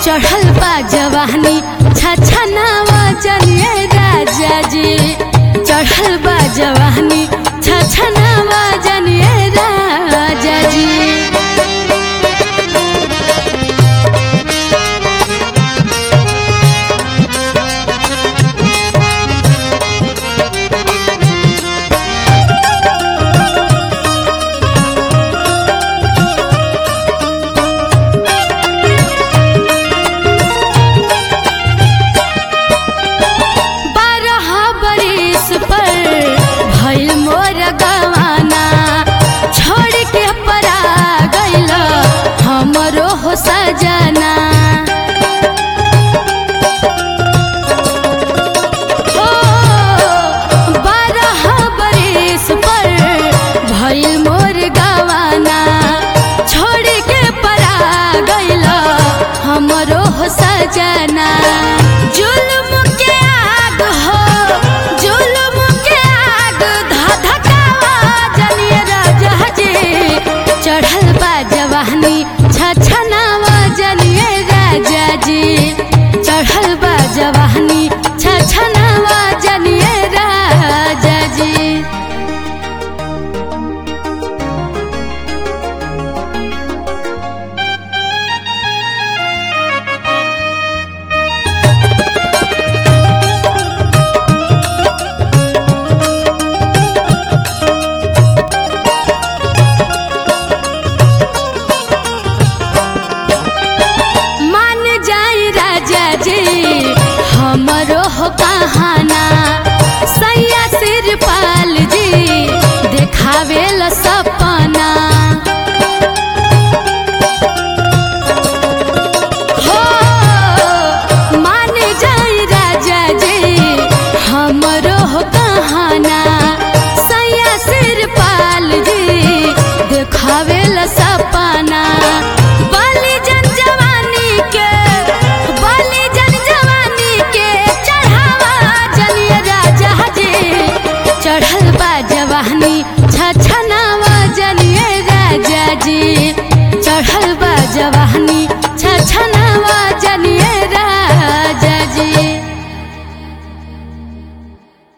चढ़ल बा जवानी छछनावा जनिए राजा जी चढ़ल बा जवानी छछनावा जनिए राजा जी बारह बरिस पर भइल मोर गवाना छोड़ के परा गइल हमरो हो सजना ओ बारह बरिस पर भइल मोर गवाना छोड़ के परा गइल हमरो हो सजना जुल्म के आग हो जुल्म के आग धधकावा जनिए राजा जी चढ़ल बा जवानी छछनावा जनिए राजा जी चढ़ल बा जवानी छछनावा जनिए राजा जी मान जाई राजा जी हमरो हो कहाना सैया सिर पाल जी देखावे ल सपना हो मान जाई राजा जी हमरो हो कहाना सैया सिर पाल जी देखावे ल सपना बलि जन जवानी के बलि जन जवानी के चढ़ावा जनिए राजा जी चढ़ल बा जवानी छछनावा जनिए राजा जी चढ़ल बा जवानी